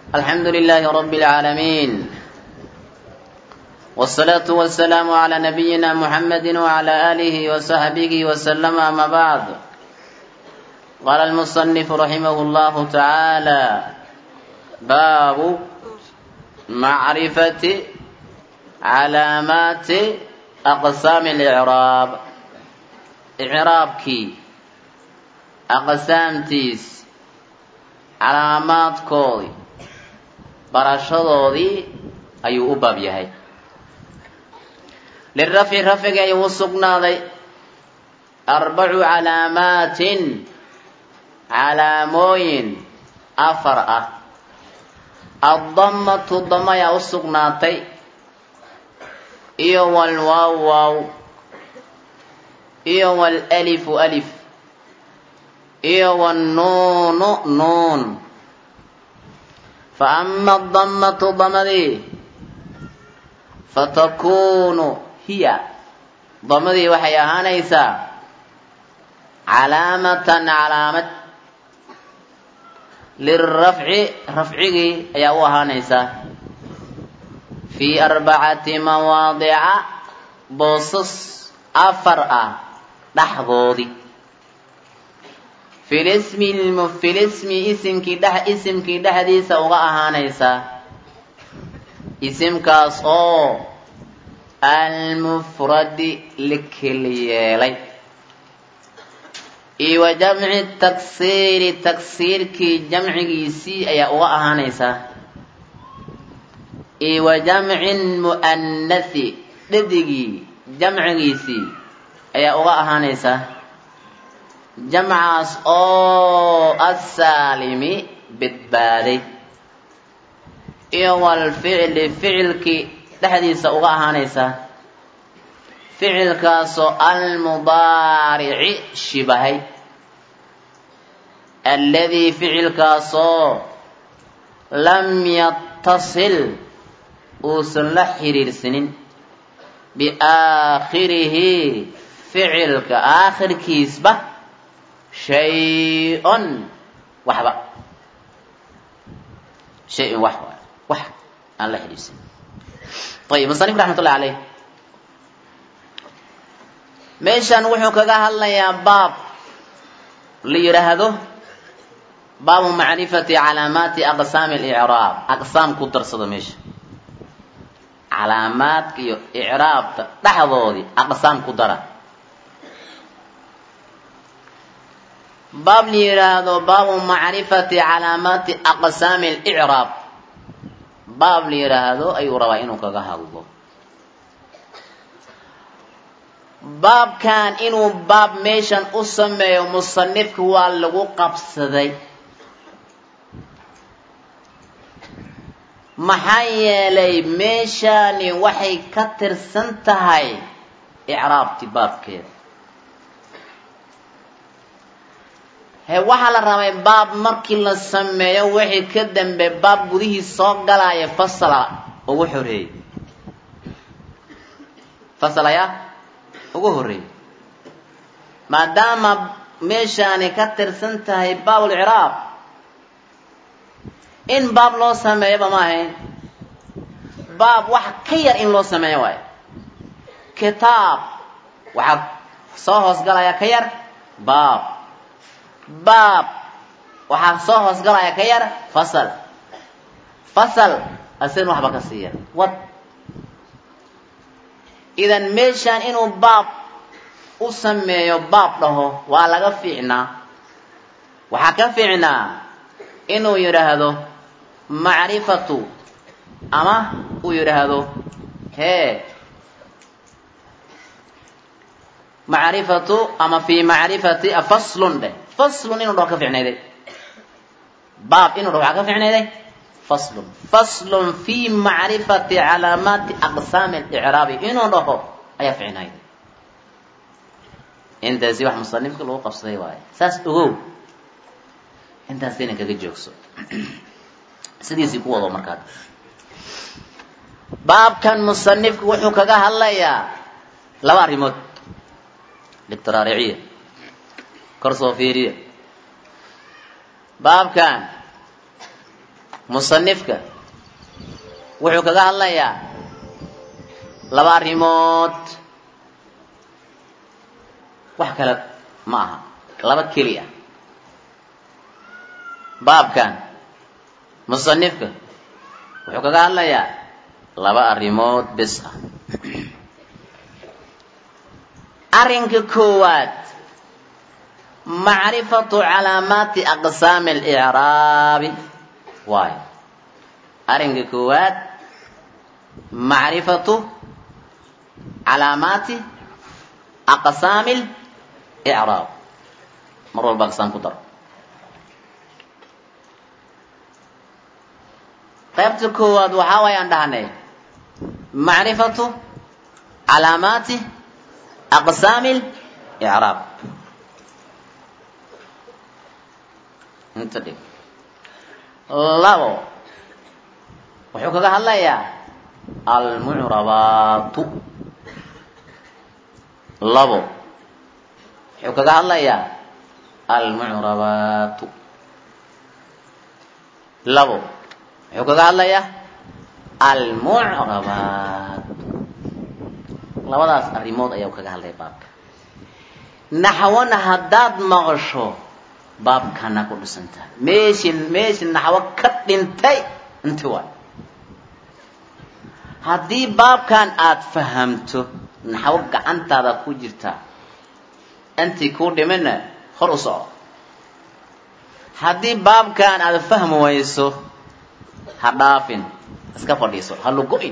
الحمد لله رب العالمين والصلاة والسلام على نبينا محمد وعلى آله وصحبه وسلم أما بعد قال المصنف رحمه الله تعالى باب معرفة علامات أقسام الإعراب إعرابكي أقسامتيس calaamaadkoodii barashadoodii ayuu u baab yahay lirafci rafciga ayuu u sugnaaday arbacu calaamaatin calaamooyin afar ah addamatu dama ayaa u sugnaatay iyo walwaaw waaw iyo walalifu alif iyo wannuunu nuun fa ama adammatu damadii fatakuunu hiya damadii waxay ahaanaysaa calaamatan calaamad lirafci rafcigii ayaa u ahaanaysaa fii arbacati mawaadica boosas afar ah dhexdoodii filismi filismi isimkii dhex isimkii dhexdiisa uga ahaanaysaa isimkaas oo almufradi la keli yeelay iyo wa jamci taksiiri taksiirkii jamcigiisii ayaa uga ahaanaysaa iyo wa jamci mu'annathi dhadigii jamcigiisii ayaa uga ahaanaysaa jamcaas oo assaalimi badbaaday iyo walficli ficilkii dhexdiisa uga ahaanaysaa ficilkaasoo almudaarici shibahay alladii ficilkaasoo lam yattasil uusan la xiriirsanin biaakhirihi ficilka aakhirkiisba shay-un waxba shay-un wax waay wax aan la xidhiidsanin ayib musanif raxmat ullahi caleyh meeshan wuxuu kaga hadlayaa baab la yidhaahdo baabu macrifati calaamaati aqsaami alicraab aqsaam ku darsado meesha calaamaadka iyo icraabta dhexdoodii aqsaam ku dara baab la yidhaahdo baabu macrifati calaamaati aqsaami alicraab baab la yidhaahdo ayuu rabaa inuu kaga hadlo baabkan inuu baab meeshan u sameeyo musanifka waa lagu qabsaday maxaa yeelay meeshani waxay ka tirsan tahay icraabti baabkeeda he waxaa la rabay baab markii la sameeyo wixii ka dambe baab gudihii soo galaya fasala ugu xoreeyey fasal ayaa ugu horreeyey maadaama meeshaani ka tirsan tahay baabul icraab in baab loo sameeyoba ma ahayn baab wax ka yar in loo sameeyo waayo kitaab waxaa soo hoosgalaya ka yar baab baab waxaa soo hoosgalaya ka yar fasal fasal asigna waxba ka siiya wad idan meeshaan inuu baab u sameeyo baab dhaho waa laga fiicnaa waxaa ka fiicnaa inuu yidhaahdo macrifatu ama uu yidhaahdo hee macrifatu ama fi macrifati faslun dheh faslun inuu dhaho ka ficnayday baab inuu dhaho waxaa ka ficnayday faslun faslun fi macrifati calaamaati aqsaami alicraabi inuu dhaho ayaa ficnayday intaasi wax musanifka lagu qabsaday waaye saas ogow intaas inan kaga joogso sidiisii ku wado markaa baabkan musanifku wuxuu kaga hadlayaa laba arrimood litraariciya kor soo fiiriya baabkan musanifka wuxuu kaga hadlayaa laba arrimood wax kale ma aha laba keli ah baabkan musanifka wuxuu kaga hadlayaa laba arrimood bis ah arrinka koowaad macrifatu calaamaati aqsaami alicraabi waayo arrinka koowaad macrifatu calaamaati aqsaami licraab mar walba aqsaam ku daro qaybta koowaad waxaa waayaan dhahnay macrifatu calaamaati aqsaami licraab inta dhig labo wuxuu kaga hadlayaa almucrabaatu labo wuxuu kaga hadlayaa almucrabaatu labo wuxuu kaga hadlayaa almucrabaatu labadaas arrimood ayaa kaga hadlaya baabka naxwana haddaad maqasho baabkana ku dhisantaha meeshii meeshii naxwo ka dhintay inti waay haddii baabkan aada fahamto naxwo gacantaada ku jirta intii kuu dhimina hor u soco haddii baabkan aada fahmi wayso ha dhaafin iska fadhiiso ha lugo-in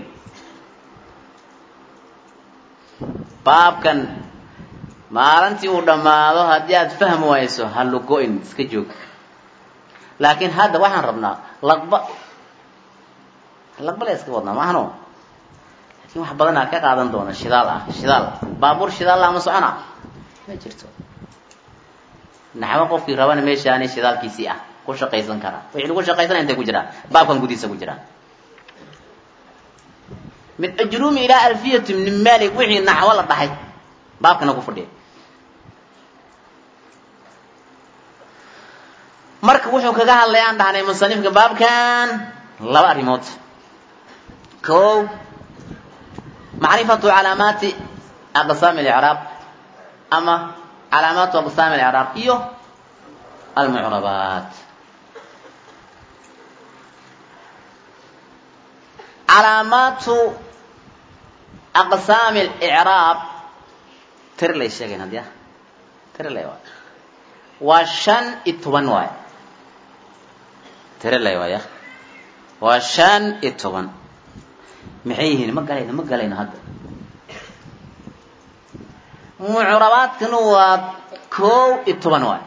baabkan maalintii uu dhammaado haddii aada fahmi wayso ha lugo-in iska joog laakiin hadda waxaan rabnaa laqba laqba la iska wadnaa maahno laakiin wax badanaa ka qaadan doona shidaal ah shidaal baabuur shidaal ah ma socona ma jirto naxwo qofkii rabana meeshaani shidaalkiisii ah ku shaqaysan karaa wixii lagu shaqaysana intay ku jiraan baabkan gudihiisa ku jiraan min ajruumi ilaa alfiyati min malik wixii naxwo la dhahay baabkana ku fadhiya marka wuxuu kaga hadlay aan dhahnay musanifka baabkan laba arrimood kow macrifatu calaamaati aqsaami alicraab ama calaamaatu aqsaami alicraab iyo almucrabaat calaamaatu aqsaami alicraab tir lay sheegayn haddii ah tir lay waay waa shan iyo toban waay tire lay waaya waa shan iyo toban maxay yihiin ma galayno ma galayno hadda mucrabaadkana waa kow iyo toban waay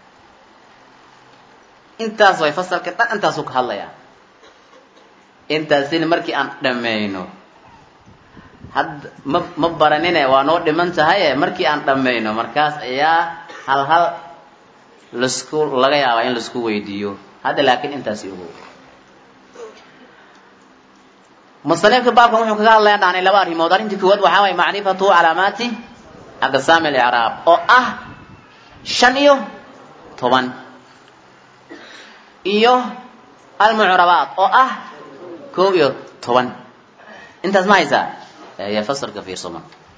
intaas way fasalka dhan intaasuu ka hadlayaa intaasina markii aan dhammayno hadda ma ma baranine waa noo dhiman tahaye markii aan dhammayno markaas ayaa hal hal lasku laga yaabaa in laisku weydiiyo hadda laakiin intaasi ogow musanifka baabkan wuxuu kaga hadlaya dhahnay laba arrimood arrintii koowaad waxaa waye macrifatu calaamaati aqsaami alicraab oo ah shan iyo toban iyo almucrabaat oo ah koob iyo toban intaas ma haysaa ya fasalka fiirsoma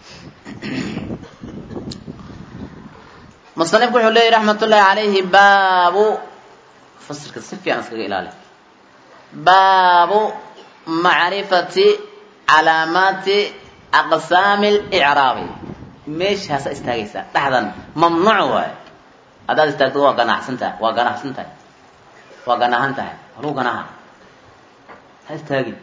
musanifku wuxuu leeyahy raxmat ullaahi calayhi baabu fasilka si fiican iskaga ilaali baabu macrifati calaamaati aqsaami alicraabi meeshaasa istaagaysaa dhexdan mamnuuc waayo haddaad istaagto waa ganacsan tahay waa ganacsan tahay waa ganahan tahay haluu ganaha ha istaagin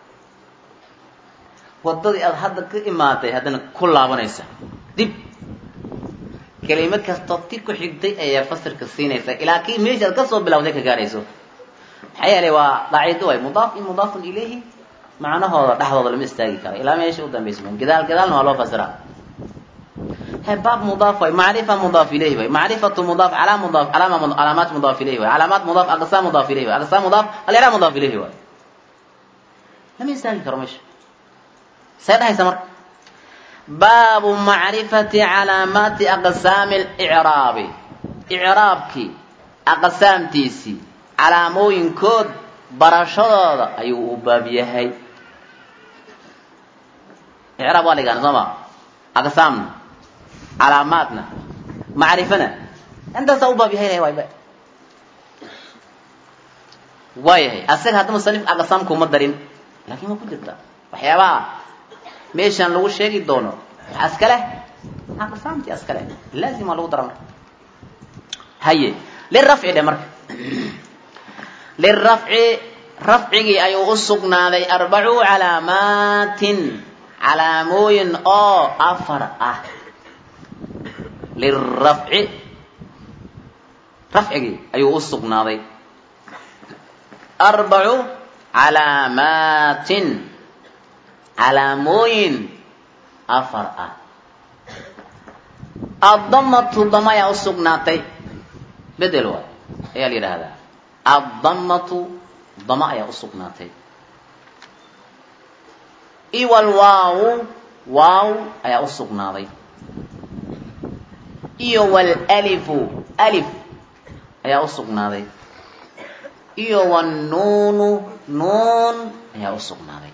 waddadii aada hadda ka imaatay haddana ku laabanaysa dib kelimad kastoo ti ku xigtay ayaa fasirka siinaysa ilaa kii meesha aad kasoo bilawday ka gaarayso maxaa yeelay waa qaacido way mudaaf in mudaafun ilayhi macnahooda dhexdooda lama istaagi karo ilaa meesha u dambaysa gadaal gadaalna waa loo fasiraa he baab mudaaf way macrifa mudaaf ilayhi way macrifatu mudaaf calaa mudaaf calaama calaamaat mudaaf ilayhi way calaamaat mudaaf aqsaam mudaaf ilayhi way aqsaam mudaaf aliraab mudaaf ilayhi way lama istaagi karo meesha see dhahaysa marka baabu macrifati calaamaati aqsaami alicraabi icraabkii aqsaamtiisii calaamooyinkood barashadooda ayuu u baab yahay icraab waa ligaan soo ma aqsaamna calaamaadna macrifana intaasaa u baab yahay waayba waayahay asaga hadda musanif aqsaamka uma darin laakiin waa ku jirta waxyaabaha meeshaan lagu sheegi doono waxaa iska leh aqsaamtii iska leh laazim waa lagu dara marka haye lirafci dhe marka lirafci rafcigii ayuu u sugnaaday arbacu calaamaatin calaamooyin oo afar ah lirafci rafcigii ayuu u sugnaaday arbacu calaamaatin calaamooyin afar ah addamatu dama ayaa u sugnaatay bedel waay ayaa la yidhaahdaa addamatu dama ayaa u sugnaatay iwal waaw waaw ayaa u sugnaaday iyo walalifu alif ayaa u sugnaaday iyo wanuunu nuun ayaa u sugnaaday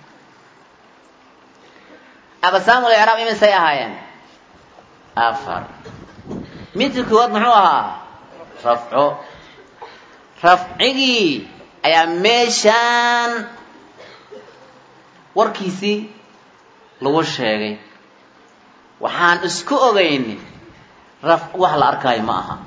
aqsaamul icraab imisay ahaayeen afar midka koowaad muxuu ahaa rafco rafcigii ayaa meeshaan warkiisii lagu sheegay waxaan isku ogeyn raf wax la arkaayo ma aha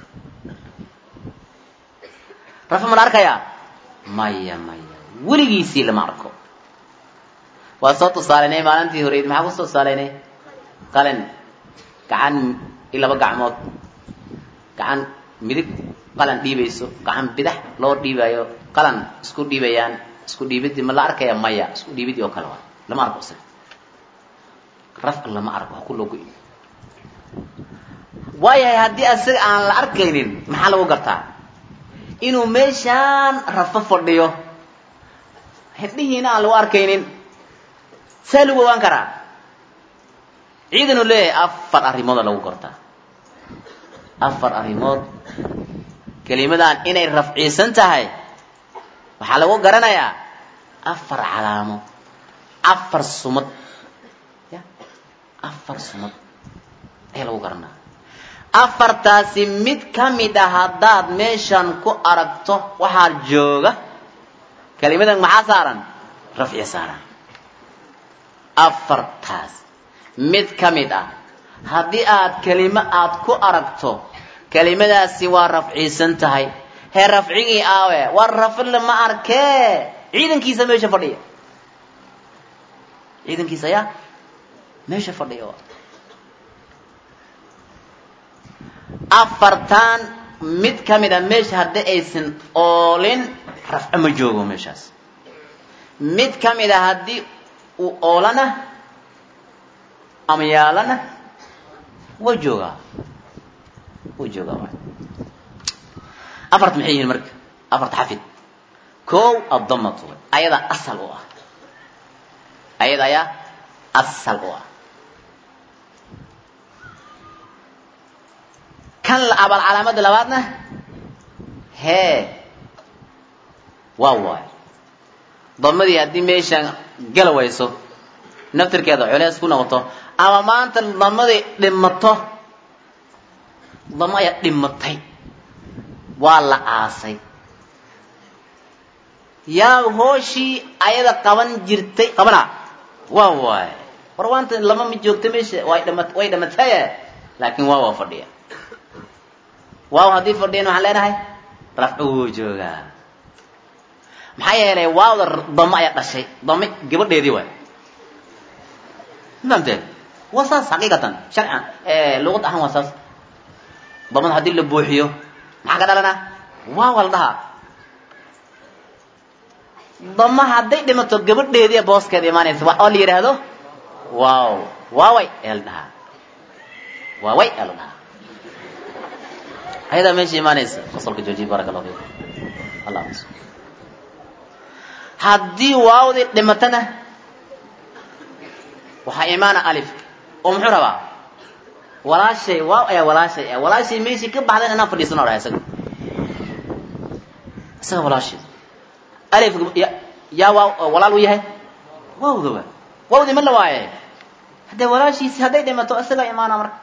rafco ma la arkayaa maya maya weligiisii lama arko waa soo tusaalaynay maalintii horeyd maxaa ku soo tusaalaynay qalin gacan i laba gacmood gacan midig qalan dhiibayso gacan bidax loo dhiibayo qalan isku dhiibayaan isku dhiibidii ma la arkaya maya isku dhiibidii oo kale waa lama arko isaga rafka lama arko ha ku loo go-in waayahay haddii asaga aan la arkaynin maxaa lagu gartaa inuu meeshaan rafo fadhiyo hindhihiina aan lagu arkaynin saa lagu ogaan karaa ciidanuu leeyahay afar arrimooda lagu gortaa afar arrimood kelimadan inay rafciisan tahay waxaa lagu garanayaa afar calaamo afar sumad ya afar sumad ayaa lagu garanaa afartaasi mid ka mid ah haddaad meeshan ku aragto waxaa jooga kelimadan maxaa saaran rafci saaran afartaas mid ka mid ah haddii aad kelimo aad ku aragto kelimadaasi waa rafciisan tahay hee rafcigii aawe war rafile ma arkee ciidankiisa meesha fadhiya ciidankiisa ayaa meesha fadhiya afartan mid ka mid a meesha haddii aysan oolin rafco ma joogo meeshaas mid ka mid a haddii uu oolana ama yaalana waa joogaa wuu joogaa waay afarta maxay yihiin marka afarta xafid kow addamatu ayada asal u ah ayada ayaa asal u ah kan la abal calaamada labaadna hee waa waay damadii haddii meeshaan gala wayso naftirkeeda culeys ku noqoto ama maanta damadii dhimato damo ayaa dhimatay waa la aasay yaa hooshii ayada qaban jirtay qabana waa waay war waanta lama ma joogta meesha way dhama way dhamataye laakiin waa waa fadhiya waaw haddii fadhiyan waxaan leenahay rafco wuu joogaa maxaa yeelay waawda damo ayaa dhashay dame gabadheedii waay fahamteen waa saas xaqiiqatan sharcan luqad ahaan waa saas damada haddii la buuxiyo maxaa ka dhalana waawa la dhahaa dama hadday dhimato gabadheedii booskeeda imaanaysa oo la yidhaahdo waaw waaway ee la dhahaa waaway ee la dhahaa ayadaa meesha imaanaysa fasalka joojiye baraka allahu fiikum allah amis haddii waawdii dhimatana waxaa imaana alif oo muxuu rabaa walaashay waaw ayaa walaashay ah walaashay meeshii ka baxdan inaan fadhiisano dhahay isaga isaga walaashay alif yaa waa walaal u yahay wawdaba wawdi ma la waaye haddee walaashiisi hadday dhimato isagaa imaana marka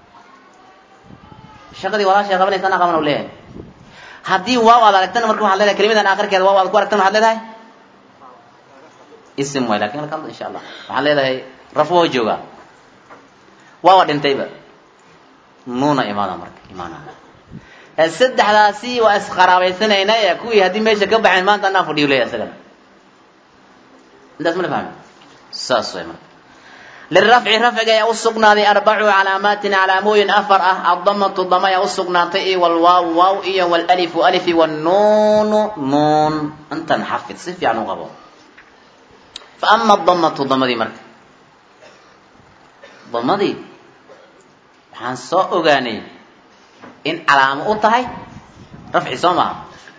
shaqadii walaashay qabanaysa anaa qaban u leeyahay haddii waaw aad aragtana marka waxad leedahay kelimadan akhirkeeda waaw aad ku aragtana waxaad leedahay ism waay lakin halka insha allah waxaad leedahay raf waa joogaa waawa dhintayba nuuna imaada marka imaana saddexdaasi waa isqaraabaysanayna ee kuwii haddii meesha ka baxeen maanta anaa fadhiyo leeyahay isagana intaas ma la fahmi saas way marka lirafci rafciga ayaa usugnaaday arbacu calaamaatin calaamooyin afar ah addamatu dama ayaa usugnaatay iyo walwaaw waaw iyo walalifu alifi wannuunu nuun intan xafid si fiican u qabo fa ama adamatu damadii marka damadii waxaan soo ogaanay in calaamo u tahay rafci soo maha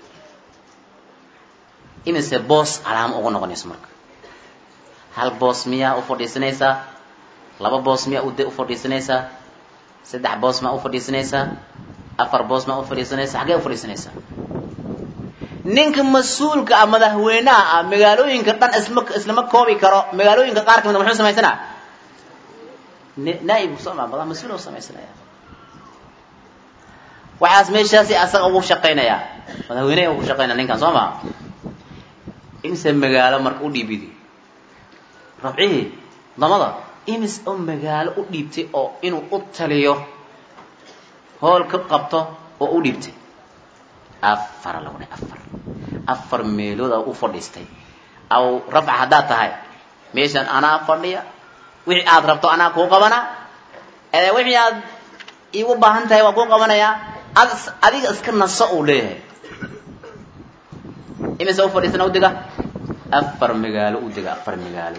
imise boos calaamo ugu noqonayso marka hal boos miyaa u fadhiisanaysaa laba boos miyaa ude u fadhiisanaysaa saddex boos maa u fadhiisanaysaa afar boos maa u fadhiisanaysaa xaggee u fadhiisanaysaa ninka mas-uulka ah madaxweynaha ah magaalooyinka dhan isma islama koobi karo magaalooyinka qaar kamid muxuu samaysanaa naaib soma badan mas-uul u samaysanaya waxaas meeshaasi asaga ugu shaqaynayaa madaxweyneha ugu shaqaynaya ninkan soo maa imise magaalo marka u dhiibidi rafcihii damada imis oo magaalo u dhiibtay oo inuu u taliyo hool ka qabto oo u dhiibtay afara lagu dhahay afar afar meelood u fadhiistay aw rafca haddaad tahay meeshan anaa fadhiya wixii aad rabto anaa kuu qabana ee wixii aad iigu baahan tahay waa kuu qabanayaa ad adiga iska naso uu leeyahay imise u fadhiisana udiga afar magaalo u diga afar magaalo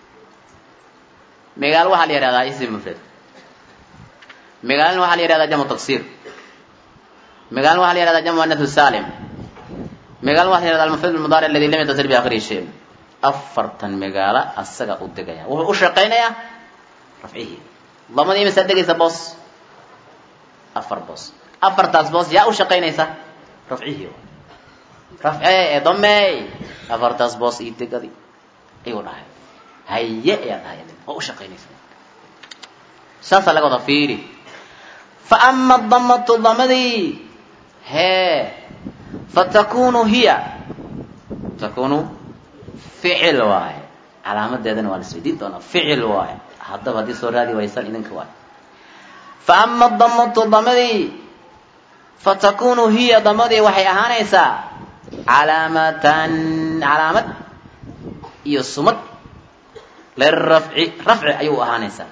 magaalo waxaa la yihahdaa ism mufrad magaalana waxaa la yihahdaa jamcu taksiir magaalana waxaa la yihahdaa jamcu anathu salim magaalana waxa la yihahdaa almufrad almudaari aladi lam yatasir bi akhirihi shay afartan magaalo asaga u degaya wuxuu u shaqaynayaa rafcihii damadii imisaa degaysa boos afar boos afartaas boos yaa u shaqaynaysa rafcihii rafcee ee damey afartaas boos ii degadi ayuu dhahay haye ayaa dhahay oo u shaqaynaysa saasaa laga wada fiiri fa ama damatu damadii hee fatakunu hiya takunu ficil waaye calaamadeedana waa la isweydiin doonaa ficil waaye haddaba haddii soo raadi waysaan idinka waaye fa ama damatu damadii fatakunu hiya damadii waxay ahaanaysaa calaamatan calaamad iyo sumad lirafci rafci ayuu ahaanaysaa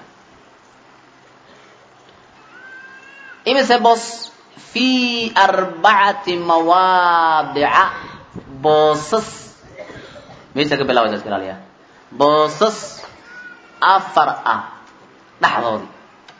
imise boos fi arbacati mawaadica boosas meesha ka bilaabaysa iska ilaaliya boosas afar ah dhexdoodii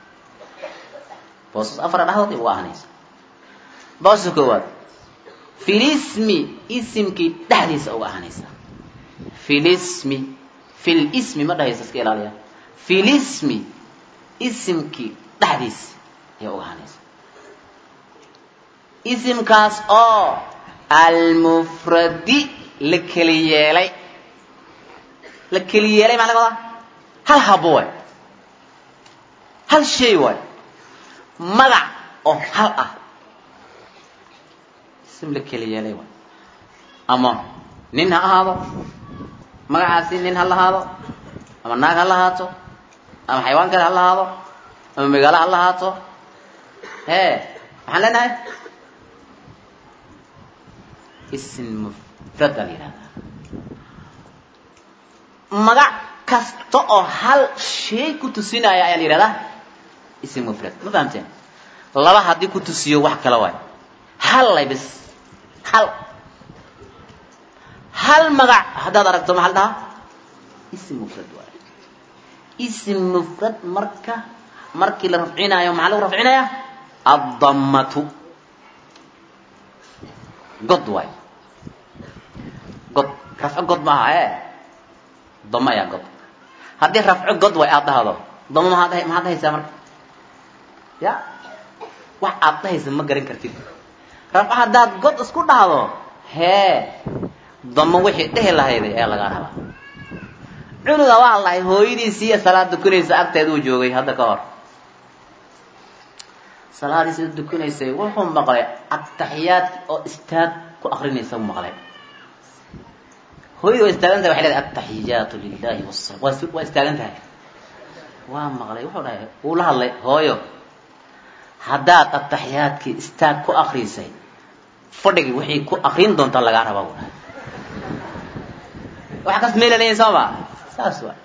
boosas afar ah dhexdoodii ugu ahaanaysa booska koowaad filismi isimkii dhexdiisa uga ahaanaysa filismi fil ismi ma dhahaysa iska ilaaliya filismi isimkii dhexdiisa ayaa uga ahaanaysa isimkaas oo almufradi la keli yeelay la keli yeelay maa laga wadaa hal habo waay hal shay waay magac oo hal ah isim la keli yeelay waay ama nin ha ahaado magacaasi nin ha lahaado ama naag ha lahaato ama xayawaan kale ha lahaado ama magaalo ha lahaato hee maxaan leenahay ism mufrad aa la yihahdaa magac kasta oo hal shay ku tusinaya ayaa la yihahdaa ism mufrad ma fahamteen laba haddii ku tusiyo wax kale waay hal lay bis hal hal magac haddaad aragto maxaa la dhahaa ism mufrad waay ism mufrad marka markii la rafcinaayo maxaa lagu rafcinaya addamatu god waay god rafco god ma aha e damo ayaa god haddii rafco god way aad dhahdo damo maaa dha maxaad dhahaysaa marka ya wax aad dhahaysa ma garan kartid rafco haddaad god isku dhahdo hee damo wixii dhehi lahayday ayaa lagaa rabaa cunuga waa lahay hooyadiisiiyo salaad dukanaysa agteed uu joogay hadda ka hor salaadiisa dukanaysay wuxuu maqlay ataxiyaadki oo istaag ku akrinaysa u maqlay hooyada waa istaagan tahay waxay leedahay ataxiyaatu lilahi wasala waa waa istaagan tahay waa maqlay wuxuu dhahay wuu la hadlay hooyo haddaad ataxiyaadkii istaag ku akrisay fadhigii wixii ku akrin doonta lagaa rabaa buu dhahay wax kas meelanaya soo ma saas waa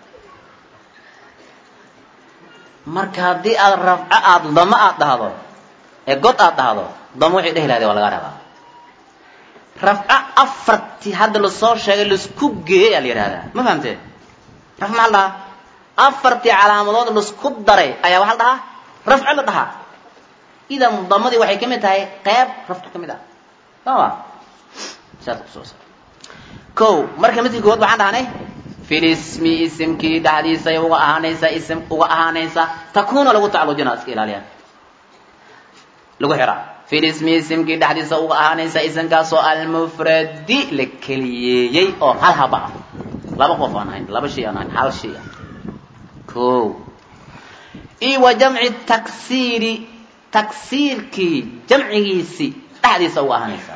marka haddii aad rafco aada damo aada dhahdo ee god aada dhahdo damo wixii dhehi lahday waa lagaa rabaa rafco afartii hadda lasoo sheegay laisku geeyey aa la yidhahdaa ma fahamtee raf maxaa la dhahaa afartii calaamadood laisku daray ayaa waxaa la dhahaa rafco la dhahaa idan damadii waxay ka mid tahay qeyb rafco ka mid ah soo ma saas kusoo sar ko marka midkii kood waxaan dhahnay filismi isimkii dhexdiisay uga ahaanaysa ism uga ahaanaysa takuuna lagu tacalujina iska ilaaliya lagu xiraa filismi isimkii dhexdiisa uga ahaanaysa isimkaasoo almufradi la keliyeeyey oo hal haba ah laba qof aan ahayn laba shay aan ahayn hal shay ah ko io wa jamci taksiiri taksiirkii jamcigiisi dhexdiisa uga ahaanaysa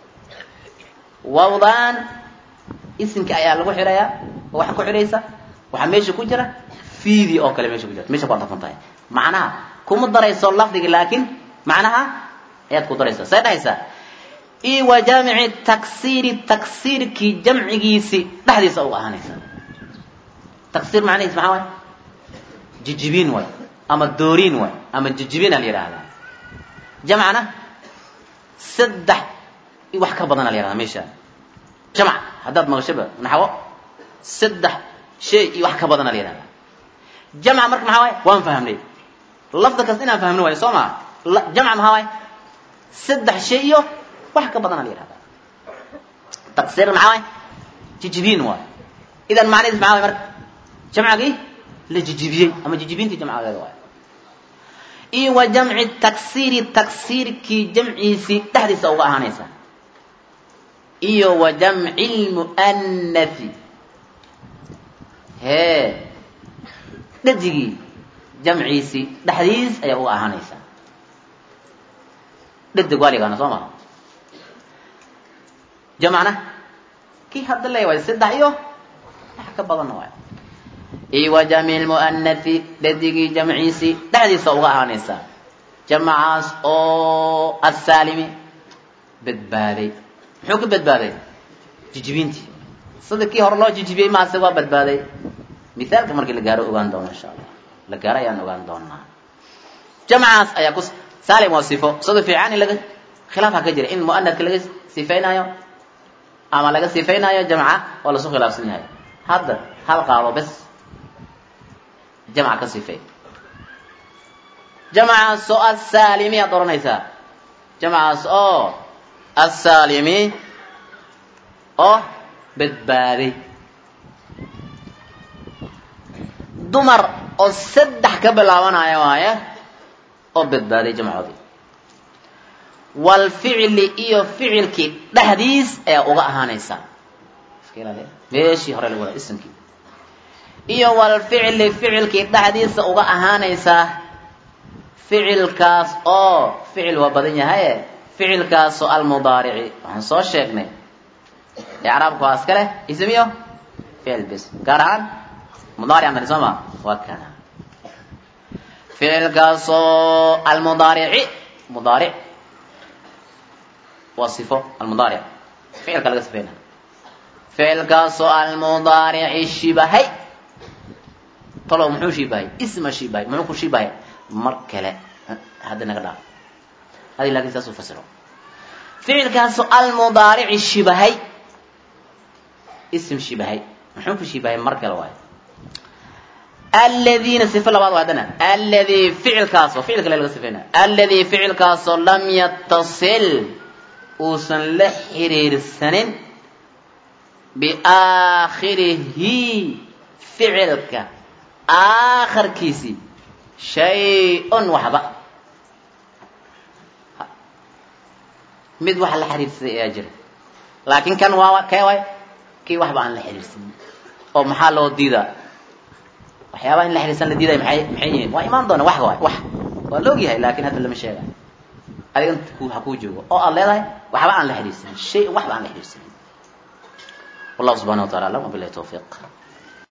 wawdaan isimka ayaa lagu xirayaa oo waxa ku xidhaysa waxaa meesha ku jira fiidii oo kale meesha ku jirta meesha ku adafan tahay macnaha kuma darayso lafdiga laakiin macnaha ayaad ku daraysa say dhahaysaa io wa jaamici taksiiri taksiirkii jamcigiisi dhexdiisa uga ahaanaysa taksiir macnihiis maxaa waay jijibiin waay ama dooriin waay ama jijibiin aa la yidhaahdaa jamcana saddex wax ka badan aa la yihahdaa meesha jamc haddaad maqashaba naxwo saddex shay iyo wax ka badana la yihahdaa jamca marka maxaa waay waan fahamnay lafda kas inaan fahmno waayo soo maa jamca maxaa waay saddex shay iyo wax ka badana la yihahdaa taksiir maxaa waay jijibiin waay idan macnihiis maxaa waay marka jamcagii la jijibiyey ama jijibiintii jamcageeda waay iyo wa jamci taksiiri taksiirkii jamciisii dhexdiisa uga ahaanaysa iyo wa jamci lmu'anathi hee dhadigii jamciisii dhexdiis ayaa uga ahaanaysaa dhadig waa la yaqaana soo maha jamcna kii hadda leeya waay saddex iyo wax ka badanna waay iyo wa jamci lmu'anathi dhadigii jamciisii dhexdiisa uga ahaanaysaa jamcaas oo asaalimi badbaaday muxuu ka badbaaday jijibiintii sida kii hore loo jijibiyey maase waa badbaaday mithaalka markii la gaaro ogaan doono insha allah la gaaro ayaan ogaan doonaa jamcaas ayaa ku saalim waa sifo sida fiican in laga khilaafha ka jira in mu'anadka laga sifaynayo ama laga sifaynayo jamca oo lasu khilaafsan yahay hadda hal qaado bes jamca ka sifay jamcaas oo asaalimi aad oranaysaa jamcaas oo asaalimi oo badbaaday dumar oo saddex ka bilaabanaya waaye oo badbaaday jamcoodii walficli iyo ficilkii dhexdiis ayaa uga ahaanaysaa meeshii hore lagu wadaa isimkii iyo walficli ficilkii dhexdiisa uga ahaanaysaa ficilkaas oo ficil waa badan yahaye ficilkaasoo almudaarici waxaan soo sheegnay icraabka waa iska leh ism iyo ficil bis gaar ahaan mudaaric mari soo ma waa kana ficilkaasoo almudaarici mudaaric waa sifo almudaaric ficilka laga sifayna ficilkaasoo almudaarici shibahay talow muxuu shibahay isma shibahay muxuu ku shibahay mar kale hadda naga dhaaf adi lakin saas u fasiro ficilkaasoo almudaarici shibahay ism shibahay muxuu ku shibahay mar kale waayo aladiina sifo labaad waa haddana alladii ficilkaasoo ficil kale laga sifayna alladii ficilkaasoo lam yatasil uusan la xiriirsanin biaakhirihi ficilka aakharkiisii shay-un waxba mid wax la xiriirsaday ayaa jira laakiin kan waa kee waay kii waxba aan la xiriirsanin oo maxaa loo diidaa waxyaabaha in la xiriirsan la diiday maxay maxay yihiin waa imaan doona wax waay wax waa la ogyahay laakiin hadda lama sheegayo adigan ku ha kuu joogo oo aad leedahay waxba aan la xiriirsanin shay waxba aan la xiriirsanin wallahu subxana wa tacala alam wabilahi tawfiiq